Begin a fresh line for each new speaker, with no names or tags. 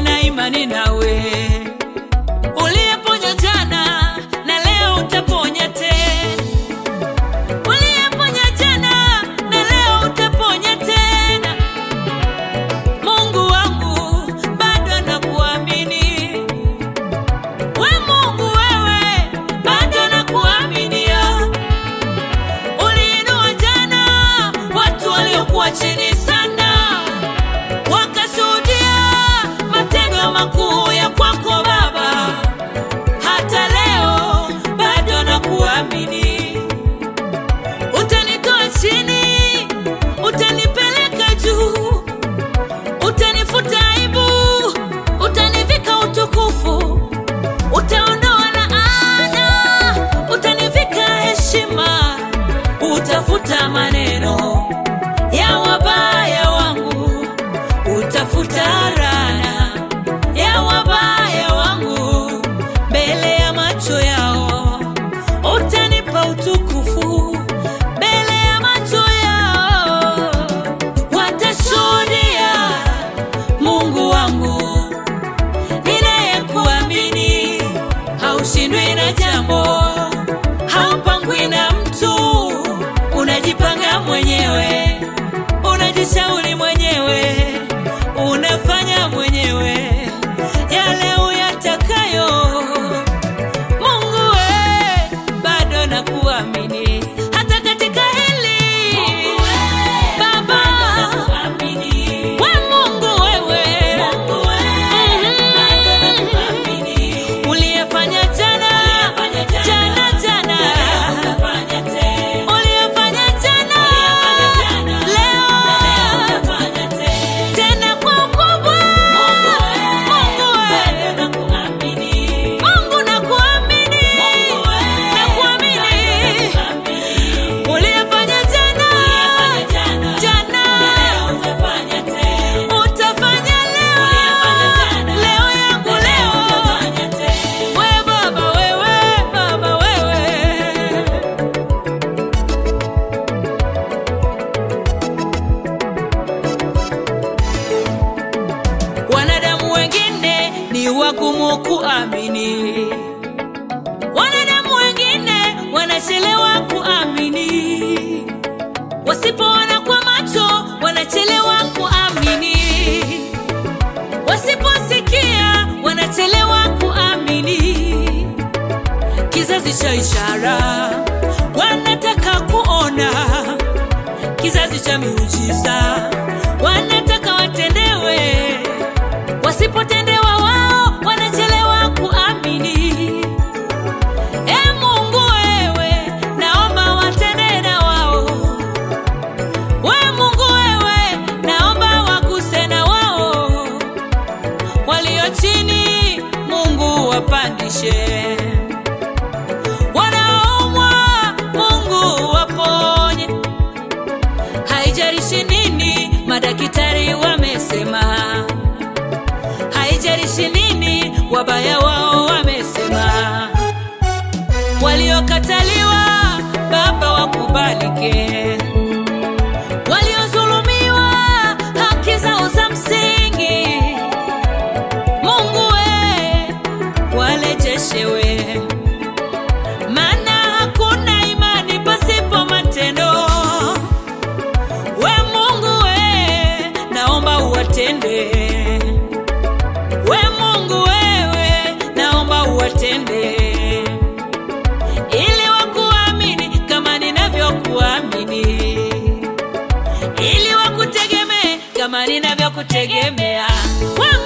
nina imani nawe uliyeponya jana na leo utaponya tena uliyeponya jana na leo utaponya tena mungu wangu bado nakuamini we mungu wewe bado nakuaminia uliinua jana watu waliokuwa chini sana wakashuhudia matendo makuu ya kwako baba hata leo bado nakuamini utanitoa chini utanipeleka juu utanifuta aibu utanivika utukufu utaondoa laana utanivika heshima utafuta maneno ya wabaya wangu utafuta rana ya wabaya wangu mbele ya macho yao utanipa utukufu mbele ya macho yao watashuhudia mungu wangu ninayekuamini haushindwi na jambo haupangwi na mtu unajipanga mwenyewe unajishauri mwenyewe unafanya mwenyewe yale uyatakayo mungu we bado nakuamini hata katika hili baba we mungu wewe Mhm. uliyefanya jana jana jana uliyefanya jana leo tena kwa ukubwa mungu wewe mungu nakuamini nakuamini uliyefanya jana jana utafanya leo leo yangu leo we baba wewe baba wewe wanadamu wengine ni wagumu kuamini wanadamu wengine wanachelewa kuamini wasipoona kwa macho wanachelewa kuamini wasiposikia wanachelewa kuamini kizazi cha ishara wanataka kuona kizazi cha miujiza wanataka watendewe wasipotendewa wao wanachelewa kuamini e mungu wewe naomba watende na wao we mungu wewe naomba waguse na wao walio chini mungu wapandishe wanaoumwa mungu waponye haijalishi nini madakitari wamesema haijalishi nini wabaya wao wamesema waliokataliwa baba wakubalike waliozulumiwa haki zao za msingi mungu we walejeshewe maana hakuna imani pasipo matendo we mungu we naomba uwatende we mungu wewe naomba uwatende ili wakuamini kama ninavyokuamini ili wakutegemee kama ninavyokutegemea we